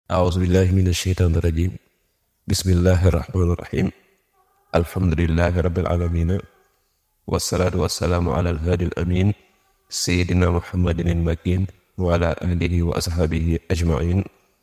أعوذ بالله من الشيطان الرجيم بسم الله الرحمن الرحيم الحمد لله رب العالمين والصلاة والسلام على الهادي الأمين سيدنا محمد المكين وعلى آله وأصحابه أجمعين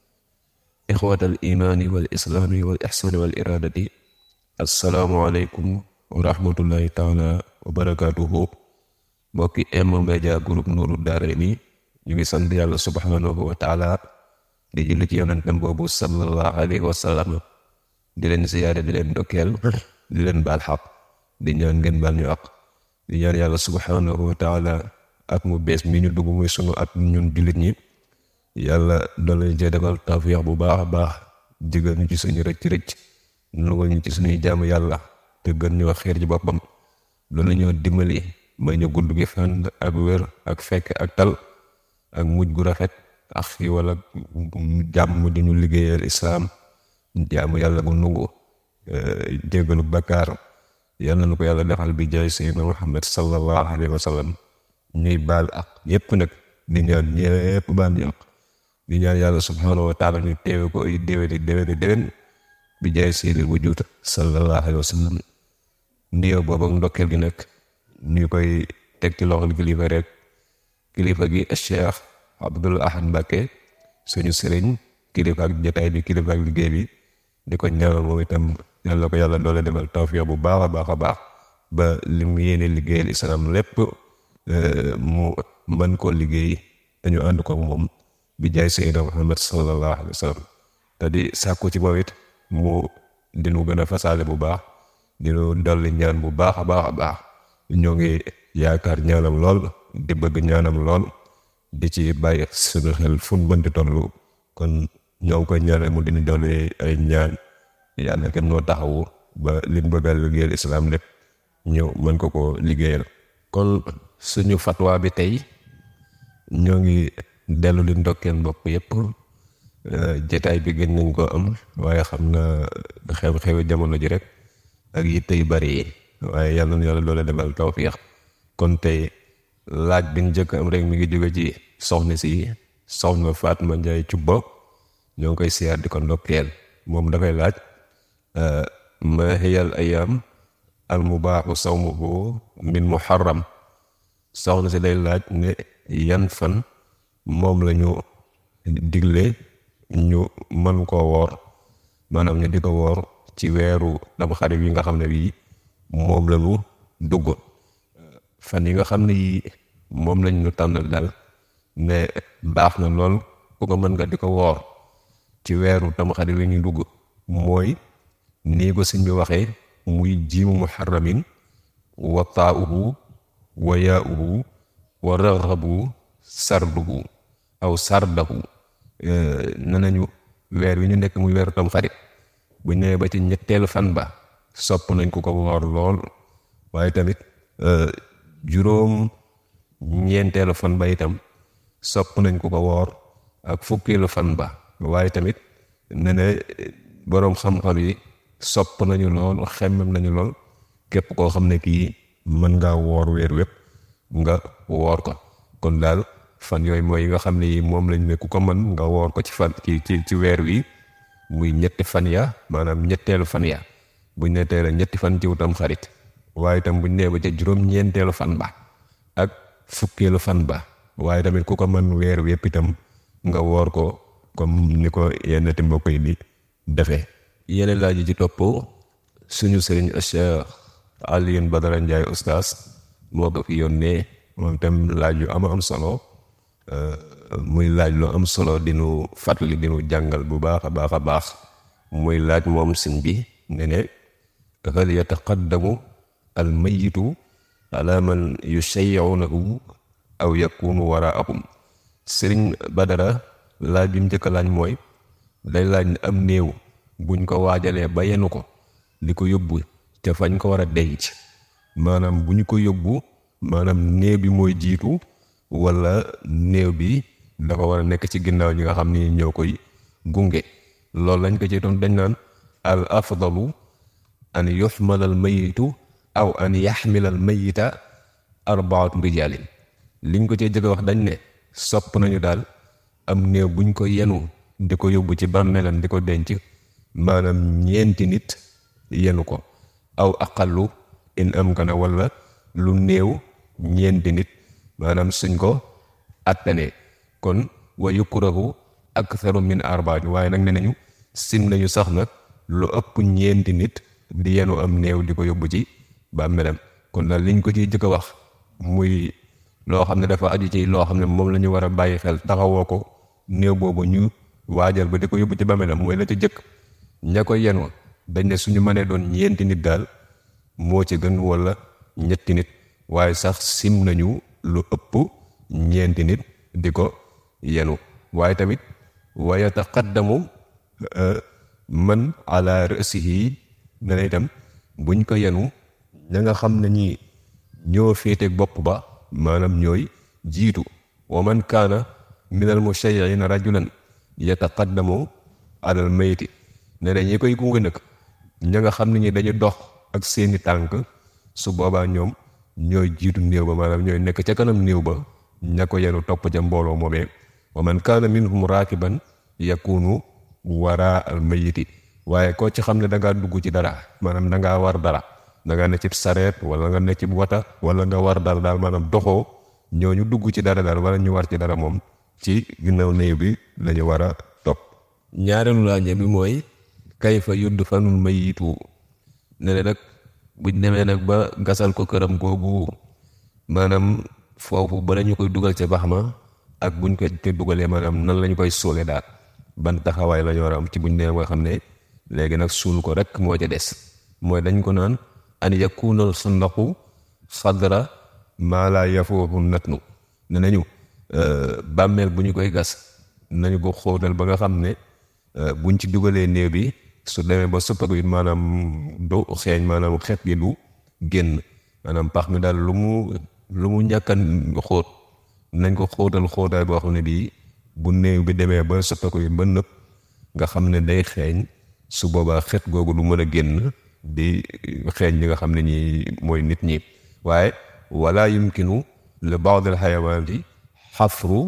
إخوة الإيمان والإسلام والإحسان والإرادة السلام عليكم ورحمة الله تعالى وبركاته mbokki M-Media Group Nourou Darayni ñu ngi sant yàlla subhanahu wa taala di julli ci yonentam boobu sallallahu alayhi wa sallam di leen siyaare di leen dokkeel di leen baal xaq di ñaan ngeen baal ñu àq di ñaan yàlla subhanahu wa taala at mu bees mi ñu dugg muy sunu at ñun jullit ñi yàlla doon lañu cee defal tawfiix bu baax a baax jëgal ñu ci suñu rëcc rëcc nugal ñu ci suñuy jaamu yàlla te gën ñu wax xeer ci boppam loolu ñoo dimbali may ñu gudd gi fan ak wér ak fekk ak tal ak mujj gu rafet ak xiiwal ak jàmm di ñu liggéeyal islaam jaamu yàlla gu nungu jéggalu bakkaar yàlla na ko yàlla defal bi jaay sayyidina Muhammad sallallahu alayhi wa sallam ñuy baal ak yépp nag di ñaan ñépp baal ñu ak di ñaan yàlla subhanahu wa taala ñu teewe ko ay déwéni déwéni déwén bi jaay sayyidil wujud sallallahu alayhi wa sallam ndiyoo boobu ak ndokkeel gi nag ñu koy teg ci loxol kilifa rek kilifa gi Cheikh Abdoul Ahad Mbacké suñu sëriñ kilifa ak jotaay bi kilifa ak liggéey bi di ko ñaanal moom itam yàlla ko yàlla doole defal tawfiix bu baax a baax a baax ba li mu yéene liggéeyal islam lépp mu mën koo liggéey dañu ànd ko moom bi jaay sayyidina Muhammad sallallahu alayhi wa sallam te di sàkku ci moom it mu dinu gën a fasaale bu baax dinu dolli ñaan bu baax a baax a baax ñoo ngi yaakaar ñaanam lool di bëgg ñaanam lool di ci bàyyi suñu xel fu mu mënti tollu kon ñoo ngi koy ñaanal mu dina doole ay ñaan yàlla kenn noo taxawu ba liñ bëgg a liggéeyal islaam lépp ñëw mën ko ko liggéeyal kon suñu fatwa bi tey ñoo ngi dellu li ndokkeen bopp yépp jataay bi gën nañ ko am waaye xam na xew-xewi jamono ji rek ak yitte yu bari yi waaye yàlla na yàlla doole defal tawfiix kon tey laaj bi njëkk am rek mi ngi jóge ci soxna si soxna Fatma Njaay Cubba ñoo ngi koy siyaar di ko ndokkeel moom dafay laaj ma hiyal ayam al mubaaxu sawmuhu min muharram soxna si day laaj ne yan fan moom lañu digle ñu mën koo woor maanaam ñu di ko woor ci weeru dama xarit yi nga xam ne bii moom lañu dugg fan yi nga xam ne yi moom lañ ñu tànnal daal ne baax na lool ku ko mën nga di ko woor ci weeru tamxarit li ñuy dugg mooy nii ko sëñ bi waxee muy jiimu muharramin wa taa'uhu wa yaa'uhu wa raxabu sarduhu aw sardahu ne nañu weer wi ñu nekk muy weeru tamxarit bu ñëwee ba ci ñetteelu fan ba sopp nañ ku ko woor lool waaye tamit juróom ñeenteelu fan ba itam sopp nañ ku ko woor ak fukkeelu fan ba waaye tamit ne ne boroom xam-xam yi sopp nañu lool xemmem nañu lool képp koo xam ne kii mën ngaa woor weer wépp nga woor ko kon daal fan yooyu mooy yi nga xam ne yi moom lañ ne ku ko mën nga woor ko ci fan ci ci ci weer wi muy ñetti fan ya maanaam ñetteelu fan ya buñ ne teel ñetti fan ci wutam xarit waaye itam buñ nee ba ca juróom-ñeenteelu fan ba ak fukkeelu fan ba waaye tamit ku ko mën weer wépp itam nga woor ko comme ni ko yenn ti mbokk yi di defee yeneen laaj yi ci topp suñu sëriñ Cheikh Alioune Badara Ndiaye oustaz moo ko fi yónnee moom itam laaj yu am am solo muy laaj lu am solo dinu fàttali dinu jàngal bu baax a baax a baax muy laaj moom sëñ bi ne ne hal yataqaddamu al mayitu ala man yushayyi'unahu aw yakunu waraahum sëriñ Badara laaj bi mu njëkk a laaj mooy day laaj ne am néew buñ ko waajalee ba yenu ko di ko yóbbu te fañ ko war a denc maanaam bu ñu ko yóbbu maanaam néew bi mooy jiitu wala néew bi dafa war a nekk ci ginnaaw ñi nga xam ni ñoo koy gunge loolu lañ ko ci doon dañ naan al afdalu an yuxmal al mayitu aw an yaxmila al mayita arbaatu rijaalin liñ ko cee jëkk wax dañ ne sopp nañu daal am néew buñ ko yenu di ko yóbbu ci bàmmeelam di ko denc maanaam ñeenti nit yenu ko aw aqallu in am kana wala lu néew ñeenti nit maanaam suñ ko attanee kon wa yukrahu aktharu min arbaat waaye nag ne nañu sim nañu sax nag lu ëpp ñeenti nit di yenu am néew di ko yóbbu ci bàmmeelam kon daal liñ ko ciy jëkk a wax muy loo xam ne dafa aju ci loo xam ne moom la ñu war a bàyyi xel taxawoo ko néew boobu ñu waajal ba di ko yóbbu ci bàmmeelam mooy la ca jëkk ña ko yenu dañ ne suñu mënee doon ñeenti nit daal moo ci gën wala ñetti nit waaye sax sim nañu lu ëpp ñeenti nit di ko yenu waaye tamit wa yataqaddamu man ala rasihi ne na itam buñ ko yenu ña nga xam ne ñi ñoo féete bopp ba maanaam ñooy jiitu wa man kaana min al mushayyi'ina rajulan yataqaddamu alal mayti ne na ñi koy gunge nag ña nga xam ne ñi dañu dox ak seeni tànk su boobaa ñoom ñooy jiitu néew ba maanaam ñooy nekk ca kanam néew ba ña ko yenu topp ca mbooloo moomee wa man kaana minhum raakiban yakunu waraa al mayiti waaye koo ci xam ne da ngaa dugg ci dara maanaam da ngaa war dara da ngaa ne ci sareet wala nga ne ci wata wala nga war dara daal maanaam doxoo ñooñu dugg ci dara daal wala ñu war ci dara moom ci ginnaaw néew bi lañu war a topp ñaareelu laaj bi mooy kayfa yudd fanul mayitu ne ne nag buñ demee nag ba gasal ko këram googu maanaam foofu ba ñu koy dugal ca bax ma ak buñ ko te dugalee maanaam nan lañu koy suule daal ban taxawaay la ñu war a am ci buñ nee nga xam ne léegi nag suul ko rek moo ca des mooy dañ ko naan an yakunal sandaxu sadra maa laa yafoofu natnu ne nañu bàmmeel bu ñu koy gas nañu ko xóotal ba nga xam ne buñ ci dugalee néew bi su demee ba soppaku it maanaam du xeeñ maanaam xeet gi du génn maanaam pax mi daal lu mu lu mu ñàkkan xóot nañ ko xóotal xóotaay boo xam ne bii bu néew bi demee ba soppaku it ba nëpp nga xam ne day xeeñ su boobaa xeet googu du mën a génn di xeeñ ñi nga xam ne ñi mooy nit ñi waaye wala yumkinu li ba'd al xayawaati xafru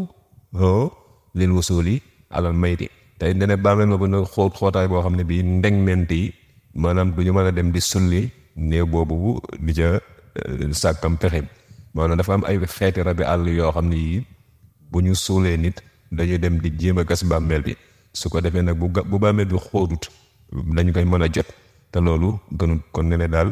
lil wusuli alal mayti tey ne ne bàmmeel ma bu na xóot xóotaay boo xam ne bii ndegment yi maanaam du ñu mën a dem di sulli néew boobu di ca sàkkam pexe maanaam dafa am ay xeeti rabi àll yoo xam ne yii bu ñu suulee nit dañuy dem di jéem a gas bàmmeel bi su ko defee nag bu ga bu bàmmeel bi xóotut dañu koy mën a jot te loolu gënut kon ne ne daal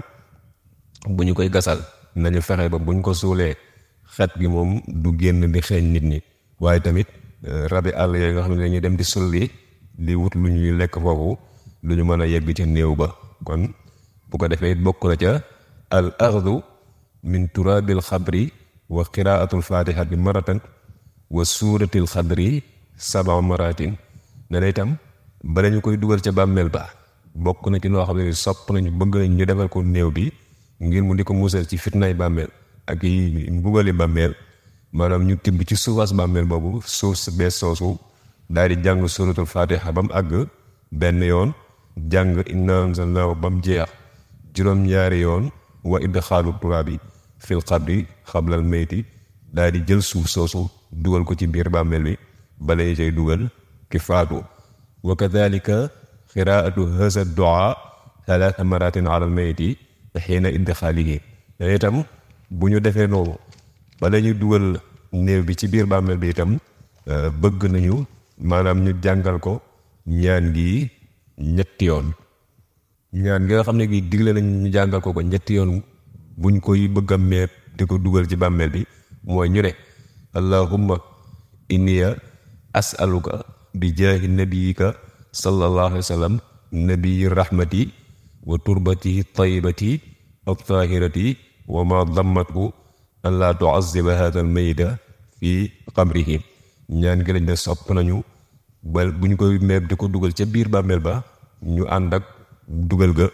bu ñu koy gasal nañu fexe ba buñ ko suulee xet gi moom du génn di xeeñ nit ñi waaye tamit rabi àll yooyu nga xam ne dañuy dem di sulli di wut lu ñuy lekk foofu lu ñu mën a yegg ca néew ba kon bu ko defee bokk na ca al axdu min turabil xabri wa qiraatul fatihati maratan wa suuratil xadri saba maratin ne na itam bala ñu koy dugal ca bàmmeel ba bokk na ci loo xam ne sopp nañu bëgg nañ ñu defal ko néew bi ngir mu di ko musal ci fitnaay bàmmeel ak yi mbugali bàmmeel maanaam ñu tibb ci suufas bàmmeel boobu suuf si bees soosu daal di jàng suuratul fatiha ba mu àgg benn yoon jàng inna anzalnaahu ba mu jeex juróom-ñaari yoon wa idxaalu turaabi fil xabri xablal meyti daal di jël suuf soosu dugal ko ci biir bàmmeel bi bala ñu cay dugal ki faatu wa kadalika qiraatu haza duaa talaata maratin ala al meyti xiina idxaalihi te itam bu ñu defee noonu bala ñu dugal néew bi ci biir bàmmeel bi itam bëgg nañu maanaam ñu jàngal ko ñaan gi ñetti yoon ñaan gi nga xam ne gi digle nañ ñu jàngal ko ko ñetti yoon buñ koy bëgg a meet di ko dugal ci bàmmeel bi mooy ñu ne allahumma inniya as'aluka bi jaahi nabiyika sallallahu alayhi wa sallam nabiyi rahmati wa turbati tayyibati at-tahirati wa ma dammatu an laa tuaziba hada al mayita fi qabrihi ñaan gi lañ ne sopp nañu ba bu ñu koy meeb di ko dugal ca biir bàmmeel ba ñu ànd ak dugal ga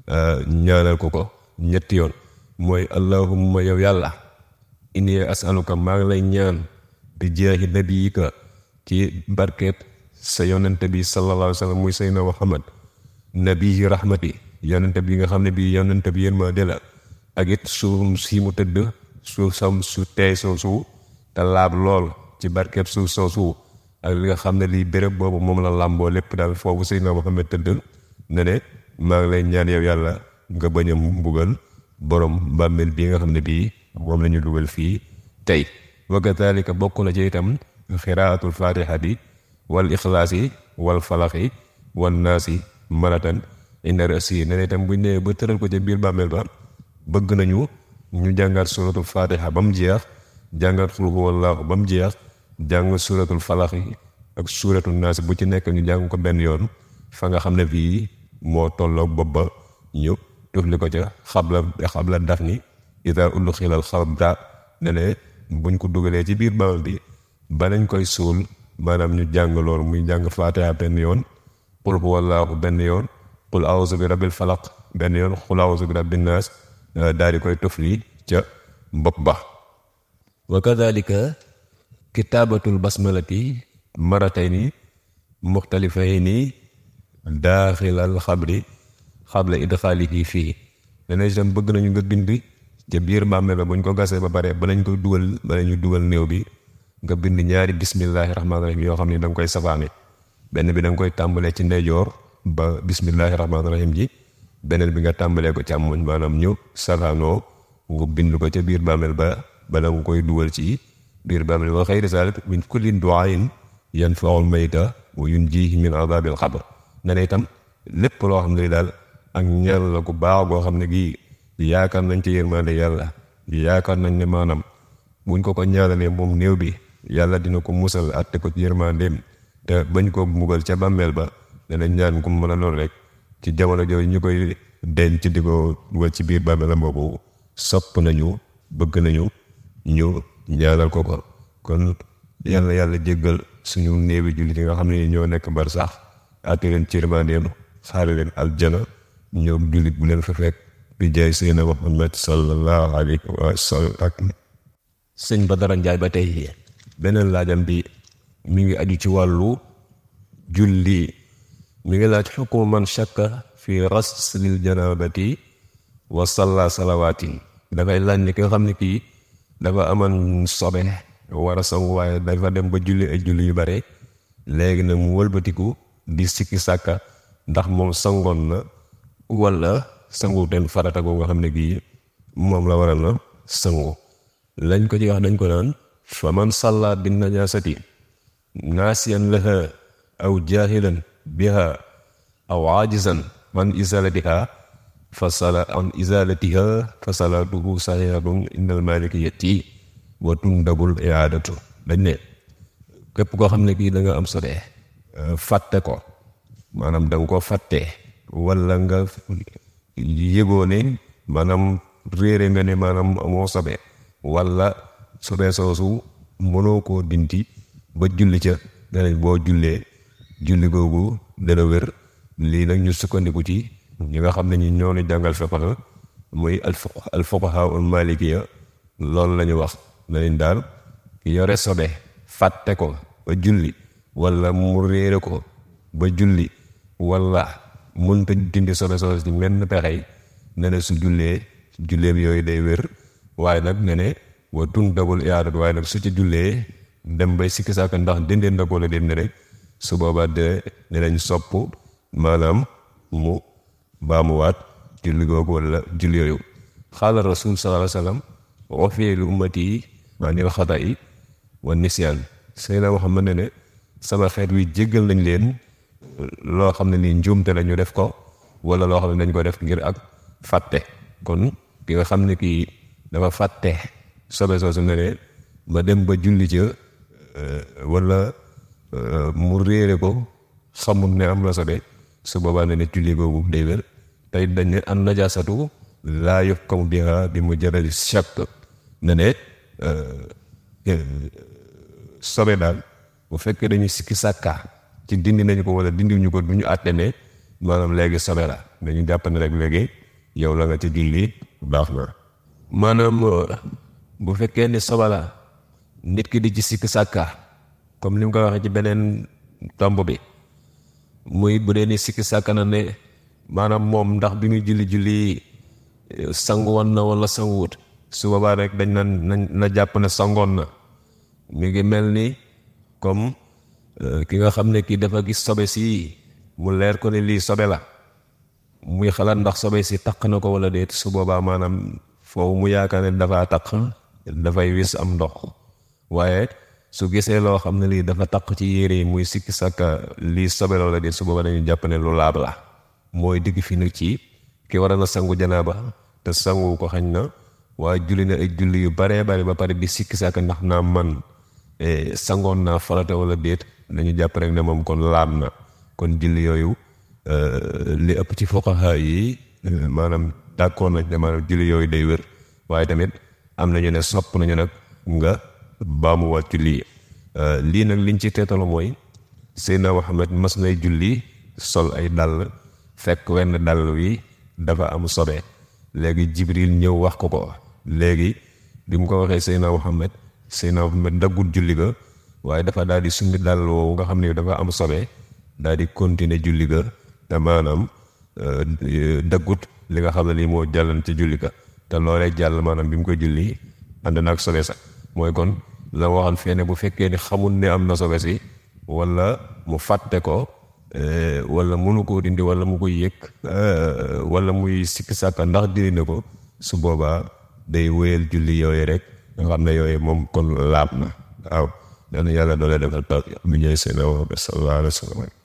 ñaanal ko ko ñetti yoon mooy allahumma yow yàlla inni asaluka maa ngi lay ñaan bi jaahi nabiyika ci barkeet sa yonente bi sallallahu alayhi wa sallam muy sayna muhammad nabii rahmati yonente bi nga xam ne bi yonente bi yéen ma de la ak it suuf si mu tëdd suuf sam su teey soosu te laab lool ci barkeeb suuf soosu ak li nga xam ne lii béréb boobu moom la làmboo lépp daal foofu Seydina Muhammad tëdd ne ne maa ngi lay ñaan yow yàlla nga bañ a mbugal borom bàmmeel bii nga xam ne bii moom la ñu dugal fii tey wa kadalika bokk na ci itam xiraatul fatihati wal ixlaasi wal falaxi wal naasi maratan inda rasi ne ne itam buñ nee ba tëral ko ca biir bàmmeel ba bëgg nañu ñu jàngaat suratul fatiha ba mu jeex jàngaat xul huwallaahu ba mu jeex jàng suratul falaxi ak suratul naasi bu ci nekk ñu jàng ko benn yoon fa nga xam ne fii moo tolloog bopp ba ñu tufli ko ca xabla xabla daf ni ida ullu xilal xabra ne ne buñ ko dugalee ci biir bawal bi ba nañ koy suul maanaam ñu jàng loolu muy jàng faatiha benn yoon qul huwallaahu benn yoon qul awuzu bi rabbil falaq benn yoon qul awuzu bi rabbin naas daal di koy tufli ca bopp ba wa kadalika kitaabatul basmalati maratayni muxtalifayni daaxilal xabri xabla idxaalihi fii dana itam bëgg nañu nga bind ca biir bàmmeel ba buñ ko gasee ba pare ba lañ koy dugal ba ñu dugal néew bi nga bind ñaari bismillahi rahmaani rahim yoo xam ne da nga koy safaane benn bi da nga koy tàmbalee ci ndeyjoor ba bismillahi rahmaani rahim ji beneen bi nga tàmbalee ko càmmoñ maanaam ñu safaanoo nga bind ko ca biir bàmmeel ba bala nga koy dugal ci biir bàmmeel wa xayri zalik min kulli duain yanfaul mayta wa yunjihi min adabil xabr ne ne itam lépp loo xam ne daal ak ñaan la ku baax goo xam ne gii yaakaar nañ ci yërmande yàlla yaakaar nañ ne maanaam buñ ko ko ñaanalee moom néew bi yàlla dina ko musal atte ko ci yërmandeem te bañ ko mugal ca bàmmeel ba danañ ñaan ku mën a lool rek ci jamono jooju ñu koy denc di ko dugal ci biir bàmmeelam boobu sopp nañu bëgg nañu ñu ñaanal ko ko kon yàlla yàlla jéggal suñu néewi jullit yi nga xam ne ñoo nekk bar sax atte leen ci yërmandeem xaare leen aljana ñoom jullit bu leen fa fekk bi jaay seydina Muhammad sallallahu alayhi wa sallam sëñ Badara Njaay ba tey beneen laajam bi mi ngi aju ci wàllu julli mi ngi laaj xukmu man shakka fi raslil janabati wa salla salawaatin dafay laaj ni ki nga xam ne kii dafa amoon sobe war a sangu waaye dafa dem ba julli ay julli yu bare léegi nag mu wëlbatiku di sikki sàkka ndax moom sangoon na wala sangu ten farata boobu nga xam ne kii moom la waral na sangu lañ ko ci wax dañ ko naan fa man salla bin najasati naasiyan laha aw jaahilan biha aw aajizan an izalatiha fa sala an izalatiha fa salaatuhu saxihatun indal malikiyati wa tundabul iadatu dañ ne képp koo xam ne kii da nga am sobe fàtte ko maanaam da nga ko fàtte wala nga yëgoo ne maanaam réere nga ne maanaam amoo sobe wala sobe soosu mënoo koo dinti ba julli ca danañ boo jullee julli googu dana wér lii nag ñu sukkandiku ci ñi nga xam ne ñi ñoo ni jàngal fiqh muy al fuqaha al malikiya loolu la ñu wax nañ daal ki yore sobe fàtte ko ba julli wala mu réere ko ba julli wala mënta dindi sobe sobe ci menn pexey ne ne su jullee julleem yooyu day wér waaye nag ne ne wa tun dabul iyaadat waaye nag su ci jullee dem bay sikki saaka ndax dindeen na ko la dem ne rek su boobaa de dinañ sopp maanaam mu baamuwaat julli googu wala julli yooyu xaala rasul sallallahu alayhi wa sallam waxfee lu ummati yi anil xata yi wa nisyaan Seydina Muhammad ne ne sama xeet wi jéggal nañ leen loo xam ne nii njuumte la ñu def ko wala loo xam ne dañ ko def ngir ak fàtte kon ki nga xam ne kii dafa fàtte sobe soosu ne ne ba dem ba julli ca wala mu réere ko xamul ne am la sobe su boobaa ne ne julli googu day wér tey dañ ne an najaasatu laa yuhkamu biha bi mujarradi shakk ne ne sobe daal bu fekkee dañuy sikki sàkka ci dindi nañu ko wala dindi ñu ko du ñu àtte ne maanaam léegi sobe la dañu jàpp ne rek léegi yow la nga ci julli baax na maanaam bu fekkee ne sobe la nit ki di ci sikki sàkka comme ni mu ko waxee ci beneen tomb bi muy bu dee ni sikki sàkka na ne maanaam moom ndax bi muy julli julli sangu woon na wala sanguwut su boobaa rek dañ na na jàpp ne sangoon na mi ngi mel ni comme ki nga xam ne kii dafa gis sobe si mu leer ko ne lii sobe la muy xalaat ndax sobe si taq na ko wala déet su boobaa maanaam foofu mu yaakaar ne dafa taq dafay wis am ndox waaye su gisee loo xam ne lii dafa taq ci yére yi muy sikki sàkka lii sobe la wala déet su boobaa dañuy jàpp ne lu laab la mooy digg fi nag ci ki war na sangu janaaba te sangu ko xañ na waaye julli na ay julli yu baree bari ba pare di sikki sàkka ndax naa man sangoon naa farata wala déet dañu jàpp rek ne moom kon laab na kon julli yooyu li ëpp ci fuqaha yi maanaam d'accord nañ ne maanaam julli yooyu day wér waaye tamit am nañu ne sopp nañu nag nga baamuwaat julli yi lii nag liñ ci teetalu mooy Seydina Muhammad mas nay julli sol ay dàll fekk wenn dàll wi dafa am sobe léegi Jibril ñëw wax ko ko léegi bi mu ko waxee Seydina Muhammad Seydina Muhammad daggul julli ga waaye dafa daal di summi dàll woowu nga xam ne dafa am sobe daal di continuer julli ga te maanaam daggut li nga xam ne lii moo jàllan ci julli ga te loolee jàll maanaam bi mu koy julli ànd na ak sobe sax mooy kon la waxal feene bu fekkee ni xamul ne am na sobe si wala mu fàtte ko wala munu koo dindi wala mu koy yëg wala muy sikki sàkka ndax dindi na ko su boobaa day wéyal julli yooyu rek nga xam ne yooyu moom kon laab na waaw dana yàlla doole defal taw mi ñëw seen sallallahu alayhi wa sallam